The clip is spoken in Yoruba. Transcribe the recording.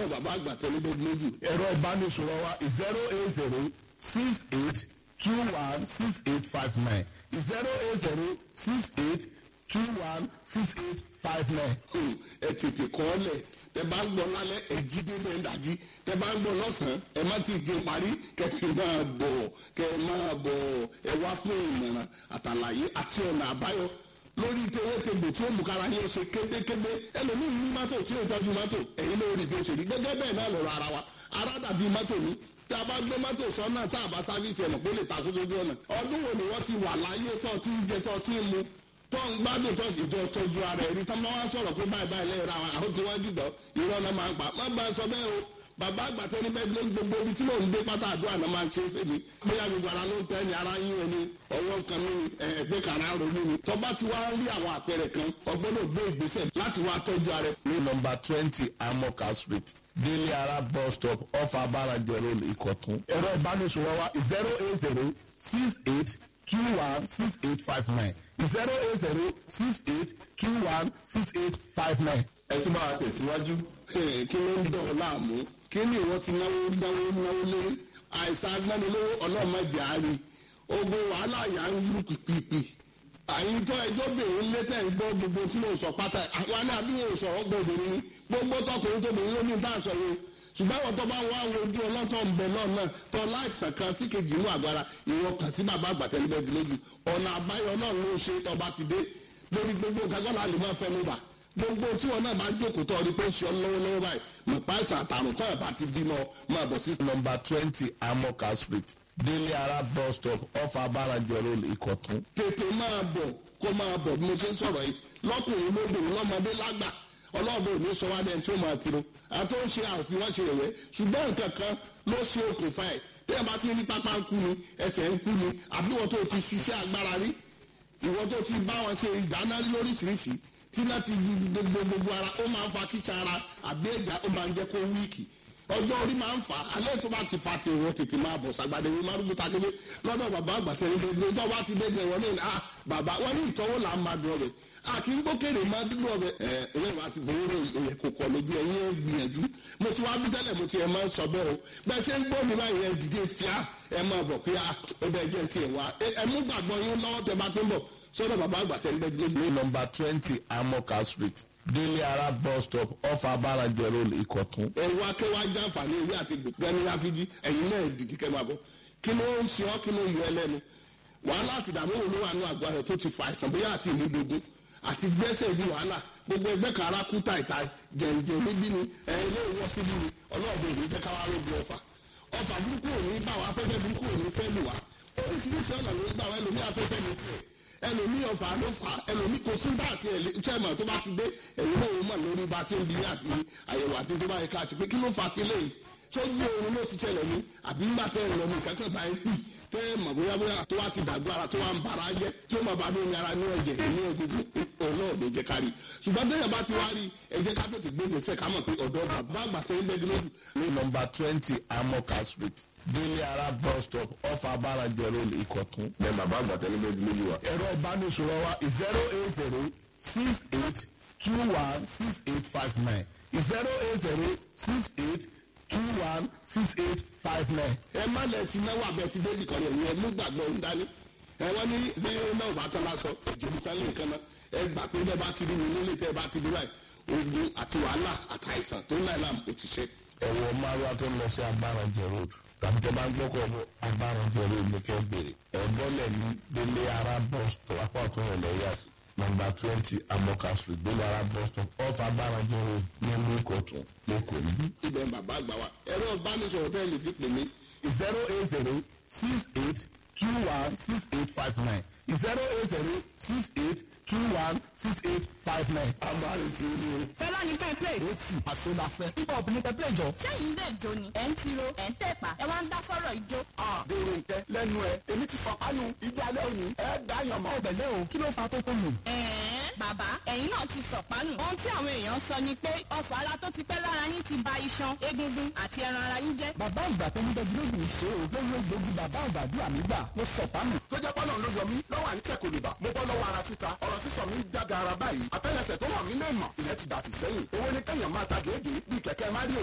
bàbá àgbà tẹ́lẹ̀ bẹ́ẹ̀ lójú. ẹ̀rọ ìbánisọ̀rọ̀ wa zero eight zero six eight two one six eight five nine zero eight zero six eight two one six eight five nine. Hmm, ẹ tètè kọ́ ọ lẹ̀ tẹ bá ń gbọ́ lálẹ́ ẹ jí dé bẹ́ẹ̀ dájí tẹ bá ń gbọ́ lọ́sàn-án ẹ má ti jẹ parí kẹfì máa bọ̀ kẹ máa bọ̀ ẹ wá fún ìmọ̀ràn àtàlàyé àti ọ̀nà àbáyọ lórí tewétegbò tí ó mú kára yín ṣe kébékébé ẹlòmíín ní mọ́tò tí ó tọ́jú mọ́tò ẹ̀yin ló rí bí ó ṣe rí gẹ́gẹ́ bẹ́ẹ̀ náà lọ́rọ̀ ara wa ara dàbí mọ́tò ní tí a bá gbé mọ́tò sọ́nà tá a bá sáfíìsì ẹ̀nà kó lè takú sójú ọ̀nà ọdún wo ni wọ́n ti wà láyé tó ti ń jẹ tó ti ń mu tó ń gbádùn tó ìjọ tọ́jú ara ẹ̀rí tá máa wá sọ̀rọ̀ pé báyìí báyìí lẹ́yìn ra àwọn àwọn tí wọ́n jùlọ irọ́ náà máa ń pa má bá a sọ bẹ́ẹ̀ o bàbá àgbà tẹni bẹ́ẹ̀ ló ń gbogbo ibi tí mò ń gbé pátá àdúrà náà máa ń ṣe é fèmí bóyá gbogbo ara ló ń tẹ́ ni ara yín ẹni ọwọ́ kan ní ẹgbẹ́ kan ara ronú ni tọ́ba ti wá rí àwọn àpẹẹrẹ kan ọgbọ́dọ̀ gbé ìgbésẹ̀ láti wá tọ́jú ara ẹ̀. ní nọmba twenty amoka street délé ara bus stop off abarajo road ìkọ̀tún. ẹ̀rọ ìbánisọ̀rọ̀ wa zero eight zero six eight two one six eight five nine zero eight zero six eight two one six eight five nine. ẹ tún bá wa tẹ̀síwájú. kí ló ń dọ̀ ọ́ láàmú kí ni ìwọ ti náwó náwó náwó lé àìsàn agbánilówó ọlọ́mọdé àárín ogun wàhálà yà ń lù pìpìpì àyíntọ́ ẹjọ́ bèrè létẹ̀ ń gbọ́ gbogbo tí mo sọ pátá àwọn ní àbí mo sọ̀rọ̀ gbọ́dọ̀ ní gbogbo tọkùnrin tóbìnrin ló ní bá a sọ yẹn ṣùgbọ́n àwọn tó bá wà wọ ojú ọlọ́tọ̀ ń bẹ náà náà tó láìsàn kan sí kejì inú àgbára ìwọ kàn sí bàbá àgbàtẹ́lẹ́bẹ̀ẹ́dì lójú ọ̀nà àbáyọ náà ló ṣe tọba ti dé lórí gbogbo kágọ́lá lè máa fẹ́ ló bà gbogbo tí wọn náà máa jókòó tó ọdún pé ń ṣe ọ lọ́wọ́lọ́wọ́ báyìí mọ̀ páìsà àtàrùn tó ẹ̀ bá ti bímọ máa bọ̀ sí. nọmba twenty amoka street délé ara bus stop off abarajo road ìkọ̀tún. tètè máa bọ̀ kó máa bọ̀ bí mo ṣe ń sọ̀rọ̀ yìí lọ́kùnrin lóbìnrin lọ́mọdé lágbà ọlọ́ọ̀bẹ òní sọ wá dẹ́n tí ó máa tiro àti ó ń ṣe àfihàn ṣe ẹ̀yẹ ṣùgbọ́n nǹkan kan ló ṣe okùnfà ẹ̀ bí ẹ bá ti ní pápá ń kú ni ẹsẹ̀ ń kú ni àbí wọ́n tó ti ṣiṣẹ́ agbára rí ìwọ́n tó ti bá wọn ṣe ìdáná lóríṣiríṣi tí láti gbogbo gbogbo ara ó máa ń fa kíṣà ara àbí ẹ̀já ó máa ń jẹ́ kó wíìkì ọjọ́ orí máa ń fà á alẹ́ tó bá ti fa ti ìwọ tètè máa bọ̀ sàgbàdé ìwé márùn ta kébé lọ́dọ̀ bàbá àgbàtẹ́ ìgbẹ́ tó bá ti dédé wọn ní à bàbá wọn ní ìtọ́wò là ń máa dùn ọbẹ̀ à kì í gbókèrè máa dúdú ọbẹ̀ ẹ ẹ̀yẹ́ wa ti fowó rẹ̀ ìyẹn kò kọ̀ lójú ẹ̀yìn ẹ̀ gbìyànjú mo ti wá bí tẹ́lẹ̀ mo ti ẹ̀ máa ń sọ bẹ́ẹ̀ o bẹ́ẹ̀ ṣe ń gbọ́ mi báyìí ẹ̀ dìde fíà ẹ̀ máa bọ̀ pé ó bẹ́ẹ̀ jẹ́ tiẹ̀ wá ẹ̀ mú gbàgbọ́ yín lọ́wọ́ tẹ bá ti ń bọ̀ sọ́dọ̀ bàbá àgbàtẹ́ ìgbẹ́ ní nọmba twenty amoka street délé ara bus stop off abarajo road ìkọ̀tún. ẹ̀rù akẹ́wà jàǹfààní ewé àti gbẹ̀ni ráfíjì ẹ̀yin náà dìdí kẹ́ máa bọ̀ kí ló ń ṣe ọ́ kí ló ń yọ ẹlẹ́nu wàhálà àti ìdààmú wo ló wà ní àgọ́ rẹ̀ tó ti fa àìsàn bóyá àti ìmúdogun àti gbẹ́sẹ̀ di wàhálà gbogbo ẹgbẹ́ kan ara kú tàìtà jẹ̀ǹjẹ̀ níbí ni ẹ̀ ilé ìwọ́ síbí ni ọlọ́ọ̀dẹ ìlú jẹ́ káwá lóbi ọ̀fà ọ̀fà burúkú ò ní bá wa afẹ́fẹ́ burúkú ò ní fẹ́ lù wá oríṣiríṣi ọ̀nà ló ń gbà wá ẹlòmí afẹ́fẹ́ ní tiẹ̀ ẹlòmí ọ̀fà ló fà á ẹlòmí kò tún bá àti ẹ̀lẹ́tẹ̀mọ̀ tó bá ti dé ẹ̀yìn náà ó mọ̀ lórí bá a ṣe ń bi àti àyẹ̀wò àti tó bá yẹ ká ṣe pé kí ló fà á kílẹ̀ yìí tó gbé oorun ló ti ṣẹlẹ̀ ní àbí nígbà tẹ́ ẹ̀ lọ ní kankan bá ẹ pì tẹ́ ẹ mọ̀ bóyá bóyá tó wá ti dàgbà ara tó wá ń bara jẹ́ tí ó máa bá ní ara ní ẹ̀jẹ̀ ní egungun òun náà lè jẹ́ ká rí ṣùgbọ́n tẹ́yẹ̀ bá ti wá rí ẹ jẹ́ ká tètè gbé gbèsè ká mọ̀ pé ọ̀dọ́ bàbá àgbà tẹ́ ń bẹ́ gílódù. ní nọmba twenty amoka street délé ara bus stop off abarajo road ìkọ̀tún. bẹ́ẹ̀ bàbá àgbà tẹ́ ń bẹ́ gílódù wa. ẹ̀rọ ìbánisọ̀rọ̀ wa zero eight zero six eight two one six eight five nine zero eight zero six eight two one six eight five nine. ẹ má lẹ ti náwó abẹ ti dé nìkan yẹn ẹ mú gbàgbọ́ ń dání ẹ wọ́n ní bí náà bá tán lásọ ìjòyè tán lè kan náà ẹ gbà pé bẹ́ẹ̀ bá ti rí mi nílé tẹ́ ẹ bá ti rí báyìí ogun àti wàhálà àtàìsàn tó ń láì láàmú kò ti ṣe. ẹ̀wọ̀ márùá tó ń lọ sí abárànjẹ road tàbí tó bá ń gbọ́kọ̀ lọ abárànjẹ road ní kẹ́ bèrè ẹ̀gbọ́lẹ̀ ní délé ara bus stop apá ọ̀tún rẹ̀ lẹ́yà sí nọmba twenty amoka street délé ara bus stop off abárànjẹ road ní ìlú ìkọ̀tún lẹ́kọ̀ọ́ níbí. ibẹ̀ bàbá àgbà wa ẹ̀rọ ìbánisọ̀rọ̀ tẹ́ ẹ lè fi pè mí zero eight zero six eight two one six eight five nine zero eight zero six eight two one six eight five nine. agbárin tí ó ní o. fẹ́lá ní pẹ́ play. ó tì àsọdàfẹ́ hip hop ní pẹ́pẹ́ jọ. sẹ́yìn lè jó ni ẹ̀ ń tiro ẹ̀ ń tẹ̀pá ẹ̀ wá ń dá sọ́rọ̀ ìjó. dèrò nkẹ lẹ́nu ẹ èmi ti fọ kánú ijó alẹ́ òní ẹ dá yàn mọ́. ọbẹ̀ lẹ́ o kí ló fa tó tó lò. ẹ̀ẹ́n bàbá ẹ̀yin náà ti sọ̀pánù. ohun tí àwọn èèyàn sọ ni pé ọ̀fọ̀ ara tó ti pẹ́ lára yín ti ba iṣan egungun àti ẹran ara yín jẹ́. bàbá ìgbà tó ní dẹ́gbẹ́ lóògùn ṣe o lórí ògbógi bàbá àgbàdua mi gbà ló sọ fáàmù. tó jẹ́ pọ́nà ló yọ mí lọ́wọ́ à ń tẹ̀ kò lè bà mo bọ́ lọ́wọ́ ara títa ọ̀rọ̀ sísọ mi jága ara báyìí àtẹ́lẹsẹ̀ tó wà mí lè mọ̀ ìyẹn ti dàtí sẹ́yìn owó ní kẹ́yàn máa ta gèégèé bíi kẹ̀kẹ́ máríò